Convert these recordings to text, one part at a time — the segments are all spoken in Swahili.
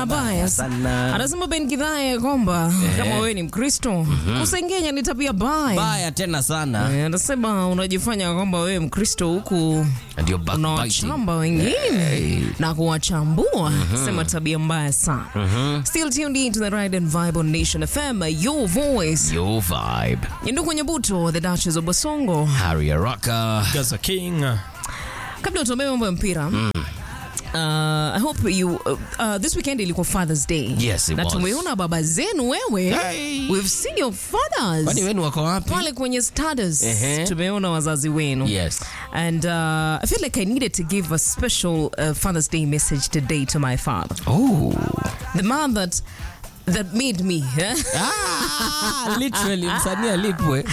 baya baya sana. anasema Ben Kidhaya kwamba kama wewe ni Mkristo kusengenya ni tabia baya. Baya tena sana. Eh, Anasema unajifanya kwamba wewe Mkristo huku And you're backbiting. unawachamba wengine na kuwachambua, sema tabia mbaya sana. Still tuned in to the Ride and Vibe on Nation FM, your voice. Your vibe. Ndugu Nyabuto, the Duchess of Basongo. Harry Araka. Gaza King. Kabla utuambie mambo ya mpira Uh, I hope you uh, uh, this weekend ilikuwa Father's Day. Yes, it na was. tumeona baba zenu wewe. Hey. We've seen your fathers. Kwani wenu wako wapi? pale kwenye status Ehe. tumeona wazazi wenu Yes. and uh, I feel like I needed to give a special uh, Father's Day message today to my father Oh. the man that that made me eh? Ah, literally msanii alipwe.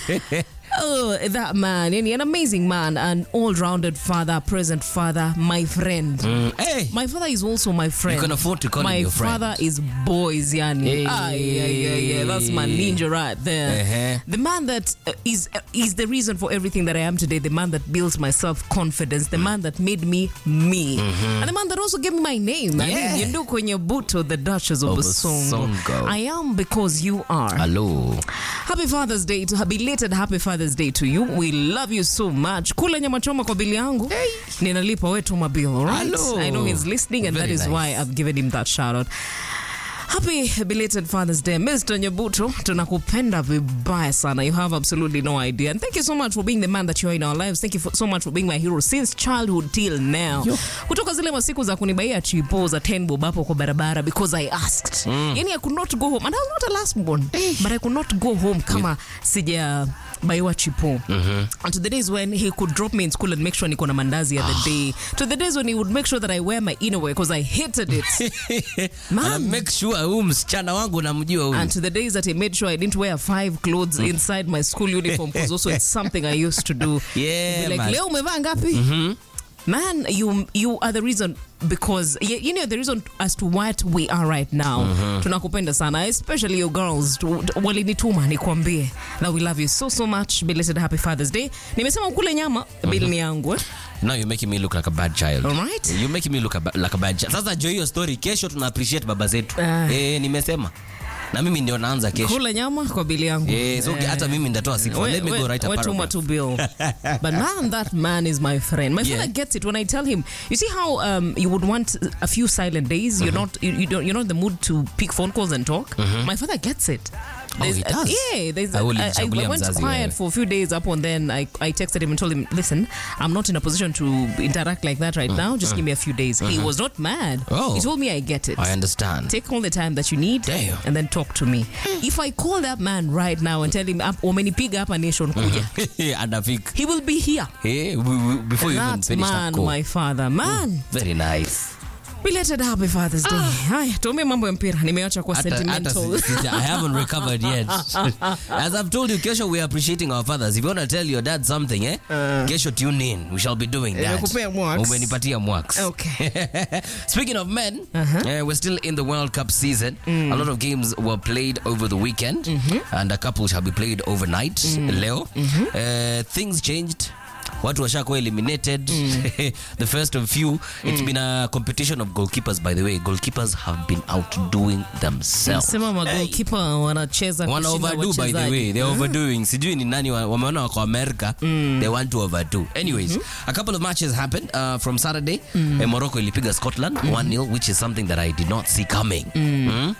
oh that man yani an amazing man an all-rounded father present father my friend Mm, Hey. My father is also my friend. You can afford to call him my your friend. father is boys, yani. Hey. Ay, ay, ay, ay, That's my ninja right there. Uh-huh. The man that uh, is uh, is the reason for everything that I am today. The man that built my self confidence. The man that made me me. And the man that also gave me my name. I Yeah. mean, you know kwenye buto, the Duchess of Basongo. Basongo. I am because you are. Hello. Happy Father's Day to belated happy Father's Day to you. We love you so much. Kula nyama choma kwa bili yangu. Ninalipa wetu my bill, all right? Hello. I know he's listening and Very that is nice. why I've given him that shout out. Happy belated Father's Day. Mr. Nyabuto, tunakupenda vibaya sana. You have absolutely no idea. And thank you so much for being the man that you are in our lives. Thank you for, so much for being my hero since childhood till now. Kutoka zile masiku za kunibaia chipo za 10 bob hapo kwa barabara because I asked. Yani I could not go home. And I was not a last born. But I could not go home kama sija baiwa chipo and to the days when he could drop me in school and make sure niko na mandazi at the day to the days when he would make sure that I wear my inner wear because I hated it Ana man make sure huyu msichana wangu namjua huyu. and to the days that he made sure I didn't wear five clothes inside my school uniform because also it's something I used to do. Yeah, He'd be like, man. leo umevaa ngapi? Man, you you are the reason because you, you know the reason as to what we are right now. Tunakupenda sana, especially your girls. Tu- tu- Walinituma nikwambie that we love you so so much. Belated happy Father's Day. Nimesema ukule nyama, bill ni yangu. eh? Now you're making me look like a bad child. All right. You're making me look a ba- like a bad child. Sasa jo hiyo story kesho tuna appreciate baba zetu. Ah. Eh, nimesema. Na mimi ndio naanza kesho. Kula nyama kwa bili yangu. Eh, so hata mimi nitatoa sifa. We- Let me we- go write a we tuma paragraph. to bill. but man, that man is my friend. My Yeah. father gets it when I tell him. You see how um, you would want a few silent days. You're not you, you don't you're not in the mood to pick phone calls and talk. My father gets it. Oh, he There's- does? yeah, there's. I will I, I chagulia went mzazi quiet wewe. for a few days up and then I, I texted him and told him, listen, I'm not in a position to interact like that right now. Just give me a few days. He was not mad. Oh. He told me I get it. I understand. Take all the time that you need Damn. and then talk to me. If I call that man right now and tell him "Ap- umenipiga hapa nation kuja, Anafika. he will be here. Eh, we- we- before you even That finish that man, call. my father. Man, Very nice. belated happy Father's Day. Haya, tuombe mambo ya mpira. Nimeacha kuwa Hata- hata sentimental. si- si- I haven't recovered yet. As I've told you, kesho we are appreciating our fathers. If you want to tell your dad something, eh? Kesho tune in. We shall be doing that. Nimekupea mwaks. Umenipatia mwaks. Okay. Speaking of men, uh, we're still in the World Cup season. A lot of games were played over the weekend, and a couple shall be played overnight. Leo, uh, things changed. Watu washakuwa eliminated. the first of few. It's been a competition of goalkeepers, by the way. Goalkeepers have been outdoing themselves. Sema magolkipa wanacheza Wana kushinda overdo by the wachezaji. way they're overdoing sijui ni nani wa- wameona wako america they want to overdo anyways a couple of matches happened uh, from saturday eh, morocco ilipiga scotland 1-0 which is something that i did not see coming Mm.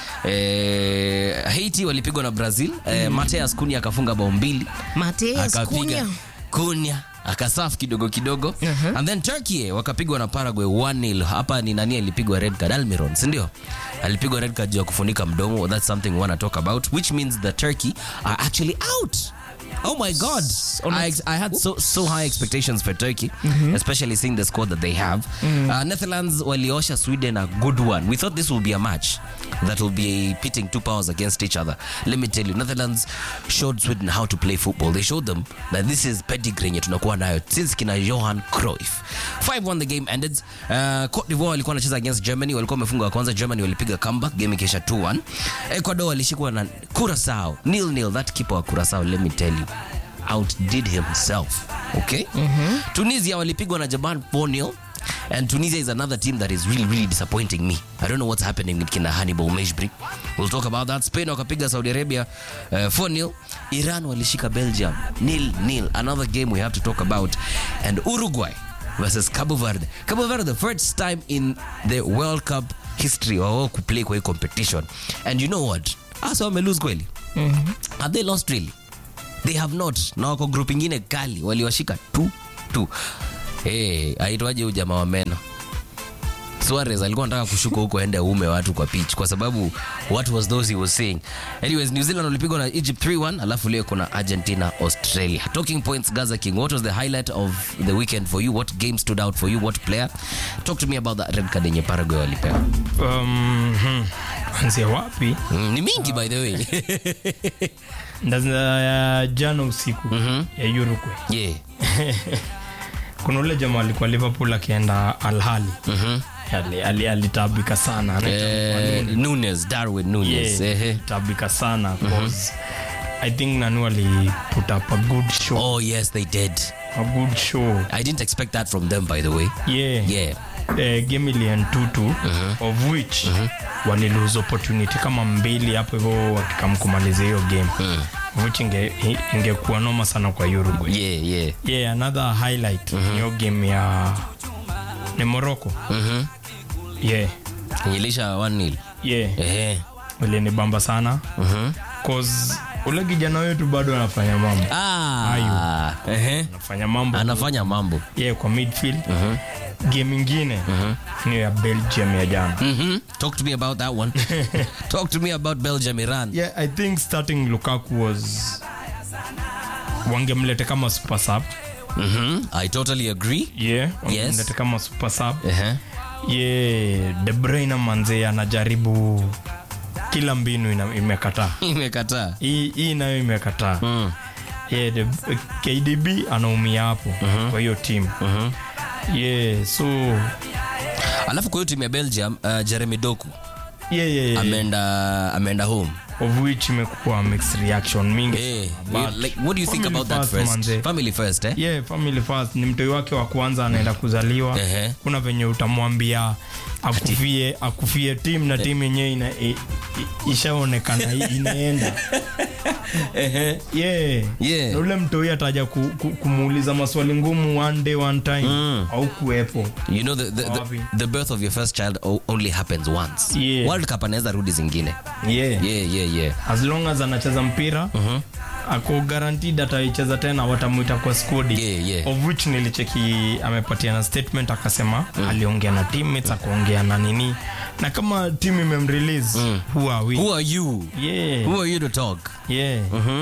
Eh, haiti walipigwa na brazil eh, mateas kunya akafunga bao mbili Mateus akapiga Cunha. kunya akasaf kidogo kidogo and then turkey wakapigwa na paraguay 1-0 hapa ni nani alipigwa red card almiron sindio alipigwa red card juu ya kufunika mdomo that's something we want to talk about which means the turkey are actually out Oh my God! I, I had so so high expectations for Turkey, especially seeing the squad that they have. Uh, Netherlands waliosha Sweden a good one. We thought this will be a match that will be pitting two powers against each other. Let me tell you, Netherlands showed Sweden how to play football. They showed them that this is pedigree yenye tunakuwa nayo since kina Johan Cruyff. 5-1 the game ended. Uh, Cote d'Ivoire walikuwa wanacheza against Germany, walikuwa wamefunga wa kwanza. Germany walipiga comeback, game ikisha 2-1. Ecuador walishikwa na Curacao nil nil. That keeper wa Curacao, let me tell you outdid himself okay tunisia walipigwa na japan 4-0 And Tunisia is another team that is really, really disappointing me. I don't know what's happening with kina Hannibal Mejbri. We'll talk about that. Spain wakapiga Saudi Arabia uh, 4-0. Iran walishika Belgium nil nil. Another game we have to talk about. And Uruguay versus Cabo Verde. Cabo Verde, the first time in the World Cup history wao kuplay kwa hii competition. And you know what? Asa wame lose kweli. Have they lost really? They have not. Na wako group ingine kali waliwashika tu tu. Hey, aitwaje huyu jamaa wa meno? Suarez alikuwa anataka kushuka huko aende uume watu kwa pitch kwa sababu what was those he was saying. Anyways, New Zealand walipigwa na Egypt 3-1 alafu leo kuna Argentina Australia. Talking points Gaza King, what was the highlight of the weekend for you? What game stood out for you? What player? Talk to me about that red card yenye Paraguay walipewa. Um, hmm, anzia wapi? Mm, ni mingi by the way. Ndaanza ya jana usiku ya Uruguay. yeah. Kuna ule jamaa alikuwa Liverpool akienda Al Ahly. Ali- ali- Alitabika sana. Anaitwa Eh, Nunes, Darwin Nunes. Yeah, Ehe. alitabika sana cause I think Nanu ali put up a good show. Oh yes, they did. A good show. I didn't expect that from them by the way. Yeah. Yeah. Eh, game iliend 2-2 of which walilose opportunity kama mbili hapo hivyo wakikam kumaliza hiyo game which inge, ingekuwa noma sana kwa Uruguay. Yeah, yeah. Yeah, another highlight ni hiyo game ya ni Morocco. Mhm. Yeah. Ilisha 1-0. Yeah. Ehe. Ilinibamba sana Mhm. cause ule kijana wetu bado anafanya mambo. Ah. Ehe. Anafanya mambo. Anafanya mambo. Yeah, kwa midfield. Game ingine ni ya Belgium ya jana. Mhm. Talk to me about that one. Talk to me about Belgium Iran. Yeah, I think starting Lukaku was wangemlete kama super sub. Mhm. I totally agree. Yeah, Yes. wangemlete kama super sub. Ehe. Yeah, De Bruyne manze anajaribu kila mbinu ina, imekataa. Imekataa. Hii hii nayo imekataa. Mm. Yeah, the, KDB anaumia hapo kwa hiyo team. Yeah, so Alafu kwa hiyo timu ya Belgium, uh, Jeremy Doku yeah, yeah, yeah. ameenda ameenda home. of which imekuwa mixed reaction mingi. Eh, But like, what do you think family about that first, first? manze. Family first, eh? yeah, family first ni mtoi wake wa kwanza anaenda kuzaliwa Ehe. kuna venye utamwambia akufie akufie tim na tim yenyewe ina, i, i, ishaonekana i- inaenda yeah. Yeah. na ule mtoi ataja ku, ku, kumuuliza maswali ngumu one day one time au kuwepo You know the, the, Wapi? the, the birth of your first child o- only happens once. Yeah. World Cup anaweza rudi zingine. yeah. Yeah, yeah, yeah. as long as anacheza mpira ako guaranteed ataicheza tena watamwita kwa skodi Yeah, yeah. of which nilicheki amepatiana statement akasema aliongea na teammates akaongea na nini na kama team imemrelease who are we Who are you? yeah Who are you to talk? yeah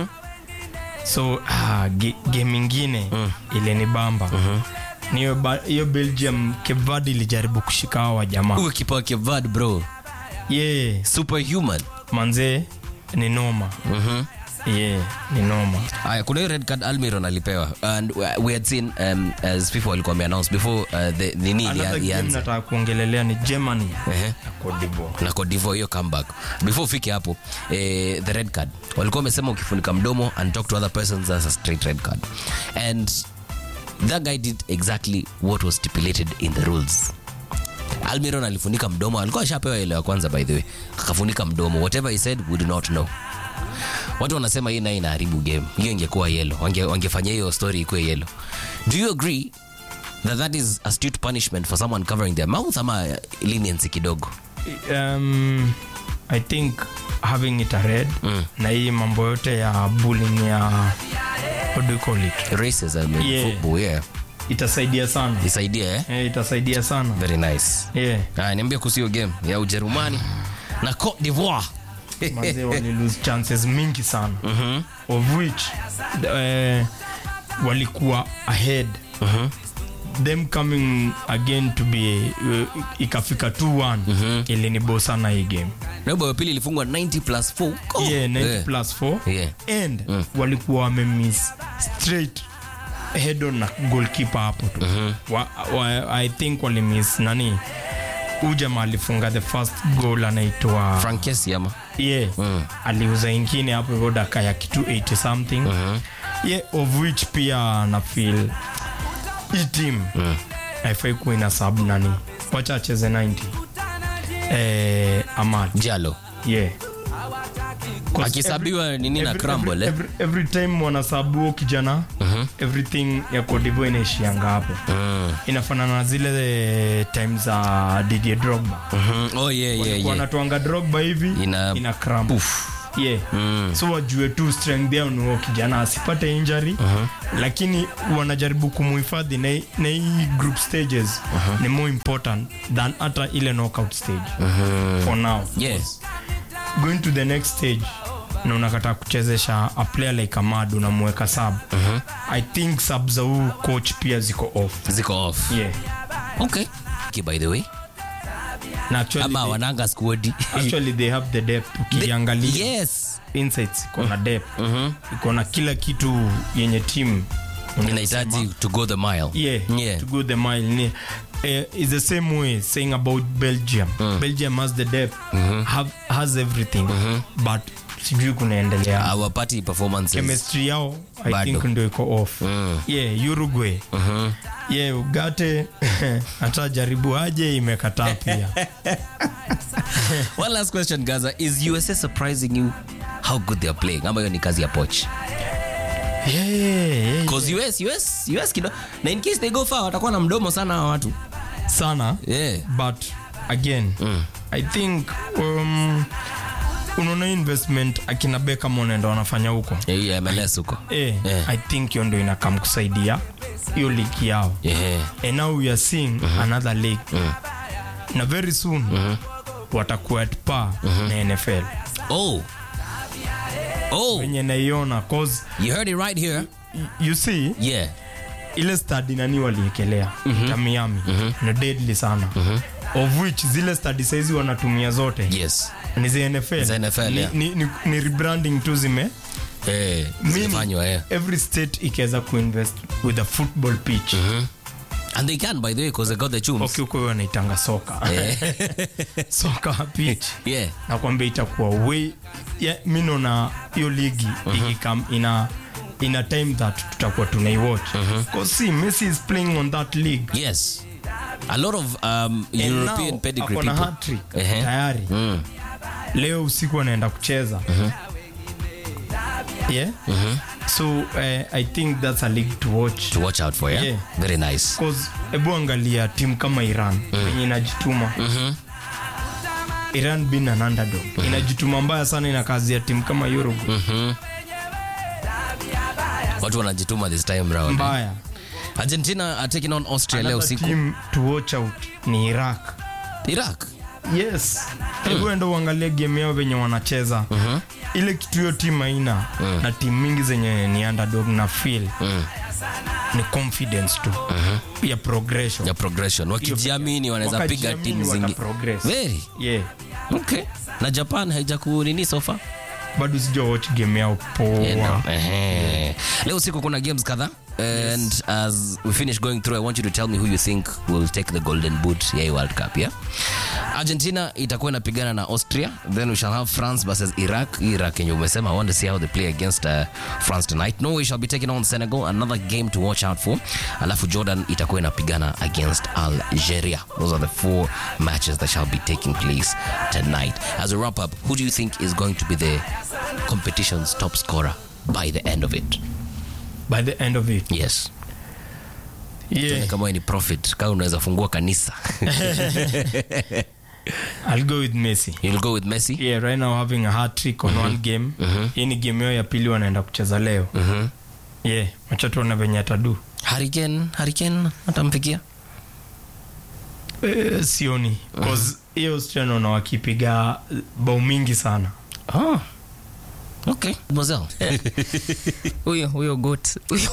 so ah, ge, game ingine ilinibamba ni hiyo ba- hiyo belgium Cape Verde ilijaribu kushika hawa jamaa Huyo kipa wa Cape Verde, bro. yeah Superhuman. manzee ni noma Mhm. yeah ni noma Aya, kuna hiyo red card Almiron alipewa and we had seen um, as people walikuwa wameannounce before uh, the nini another ilia- game ianze nataka kuongelelea ni germany Ehe. na Cote d'Ivoire. na Cote d'Ivoire hiyo comeback before ufike hapo eh, the red card walikuwa wamesema ukifunika mdomo and talk to other persons that's a straight red card and that guy did exactly what was stipulated in the rules almiron alifunika mdomo alikuwa ashapewa ile ya kwanza by the way akafunika mdomo whatever he said we do not know watu wanasema hii naye inaharibu game hiyo ingekuwa yelo wange, wangefanya hiyo story ikuwe yelo do you agree that that is astute punishment for someone covering their mouth ama leniency kidogo um, i think having it a red na hii mambo yote ya bullying ya what do you call it racism in Yeah. football yeah itasaidia sana isaidia eh? eh, itasaidia sana very nice yeah. haya niambia kuhusu hiyo game ya ujerumani na cote d'ivoire manze wali lose chances mingi sana of which uh, walikuwa ahead them coming again to be uh, ikafika 2-1 ilinibo sana hii game na bao ya pili ilifungwa 90 plus 4 oh. yeah, 90 yeah. plus 4 Yeah. and walikuwa wamemiss straight head on na goalkeeper hapo tu wa, wa, i think walimiss nani ujama alifunga the first goal anaitwa frank Kessie ama yeah aliuza ingine hapo hivyo daka ya kitu 80 something yeah of which pia na feel hii team haifai kuwa ina sub nani wacha acheze 90 eh, amad jalo yeah 'Cause akisabiwa every- nini na every- crumble eh? every, every time wanasabuo kijana everything ya kodivo inaishianga hapo inafanana na zile eh, time za Didier Drogba Mhm. oh yeah yeah yeah wanatuanga Drogba hivi Ina- ina crumble. Poof. yeah so wajue tu strength yao ni huo kijana asipate injury lakini wanajaribu kumuhifadhi na, hii- na hii group stages ni more important than hata ile knockout stage for now yeah going to the next stage na unakata kuchezesha a player like amad unamweka sub i think sub za huu coach pia ziko off ziko off yeah okay okay, by the way na actually, ama they, wananga squad actually they have the depth ukiangalia yes insights iko na depth iko na kila kitu yenye timu inahitaji to go the mile yeah, yeah. to go the mile ni uh, is the same way saying about belgium belgium has the depth have, has everything but sijui kunaendelea our party performances chemistry yao i Bado. think ndio iko off yeah uruguay yeah ugate hata jaribu aje imekataa pia one last question gaza is usa surprising you how good they are playing ama hiyo ni kazi ya poch yeah, yeah, because us us us kido na in case they go far watakuwa na mdomo sana hawa watu sana yeah but again i think um, unaona investment akina Beckham wanaenda wanafanya huko yeah mls huko eh, Yeah. i think hiyo ndio inakam kusaidia hiyo ligi yao yeah and now we are seeing another league na very soon watakuwa at par na nfl oh oh wenye naiona cause you heard it right here y- you see yeah ile stadi nani waliekelea mm miami ni deadly sana of which zile stadi saizi wanatumia zote yes ni za nfl, Za NFL, ni, yeah. ni, ni, ni rebranding tu zime eh Meaning, zimefanywa yeah every state ikiweza kuinvest with a football pitch and they can by the way because they got the chums okay huko wanaitanga soka soka pitch yeah nakwambia itakuwa way yeah, mi naona hiyo ligi ikikam ina ina time that tutakuwa tunaiwatch because see messi is playing on that league yes a lot of um, And european now, pedigree ako na people hat-trick Ehe. tayari Mm. leo usiku anaenda kucheza yeah so uh, i think that's a league to watch to watch out for yeah, Yeah. very nice Cause hebu angalia timu kama iran yenye inajituma iran bin an underdog inajituma mbaya sana ina kazi ya timu kama Uruguay watu wanajituma this time round mbaya argentina are taking on austria leo Another usiku team to watch out ni iraq iraq yes hebu enda uangalie game yao venye wanacheza ile kitu hiyo timu haina na timu mingi zenye ni underdog na feel ni confidence tu ya progression ya progression wakijiamini wanaweza piga Wakajiamini timu zingi wataprogress. very yeah okay na japan haijaku nini sofa bado sija watch game yao poa leo usiku kuna games kadhaa and as we finish going through i want you to tell me who you think will take the golden boot ya hii world cup yeah argentina itakuwa inapigana na austria then we shall have france versus iraq Hii iraq yenye umesema i want to see how they play against uh, france tonight norway shall be taking on senegal another game to watch out for alafu jordan itakuwa inapigana against algeria those are the four matches that shall be taking place tonight as a wrap up who do you think is going to be the competition's top scorer by the end of it by the end of it yes yeah Tuone kama wewe ni prophet kama unaweza fungua kanisa i'll go with messi you'll go with messi yeah right now having a hat trick on one game hii ni game yao ya pili wanaenda kucheza leo yeah wacha tuone venye atadu hariken hariken atamfikia eh, sioni cause hiyo Australia naona wakipiga eh, bao mingi sana oh. okay Mademoiselle. huyo huyo got huyo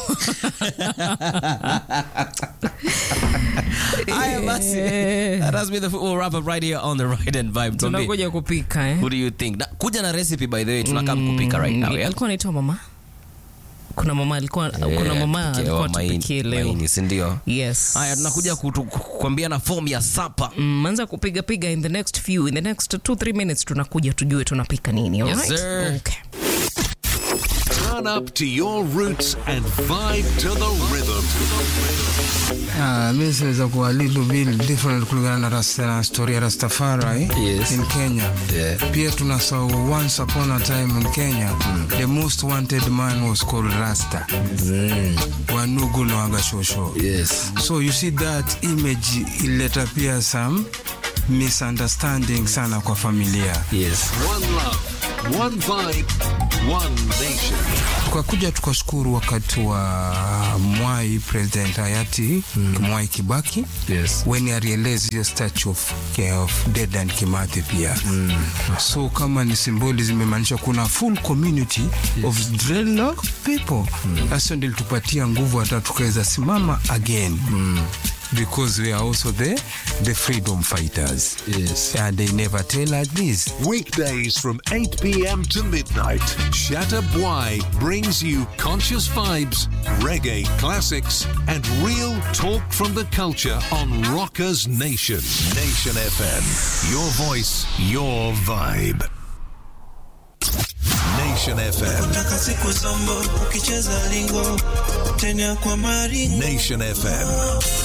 Haya basi. That has been the football wrap up right here on the Ride and Vibe. Tuambie, tunakuja kupika eh? Who do you think? Na, kuja na recipe by the way tunakaa kupika right now. Yeah? alikuwa anaitwa mama kuna mama alikuwa kuna Yeah, mama tupikie alikuwa wa maini- tupikie leo maini, si ndio? yes Haya tunakuja kutu- kukwambia na form ya sapa. Mm, anza kupiga piga in the next few in the next 2 3 minutes tunakuja tujue tunapika nini Yes, alright? sir. okay Turn up to your roots and vibe to the rhythm. Ah, mi siweza kuwa little bit different kulingana na rasta na story ya Rastafari Yes. in Kenya. Yeah. Pia tunasahau once upon a time in Kenya the most wanted man was called Rasta. Wanugu na Wagashosho. Yes. So you see that image ileta pia some misunderstanding sana kwa familia. Yes. One love, one vibe, one nation. tukakuja tukashukuru wakati wa Mwai president hayati Mwai Kibaki Yes. when he realized hiyo statue of, of Dedan Kimathi pia so kama ni symbolism imaanisha kuna full community of dreadlock people sasa ndio ilitupatia nguvu hata tukaweza simama again because we are also the, the freedom fighters Yes. and they never tell us this Weekdays from 8 p.m. to midnight, Shatta Bwai brings you conscious vibes, reggae classics, and real talk from the culture on Rockers Nation. Nation FM. Your voice, your vibe. Nation FM. Taka siku zombo ukicheza lingo tena kwa maringo Nation FM.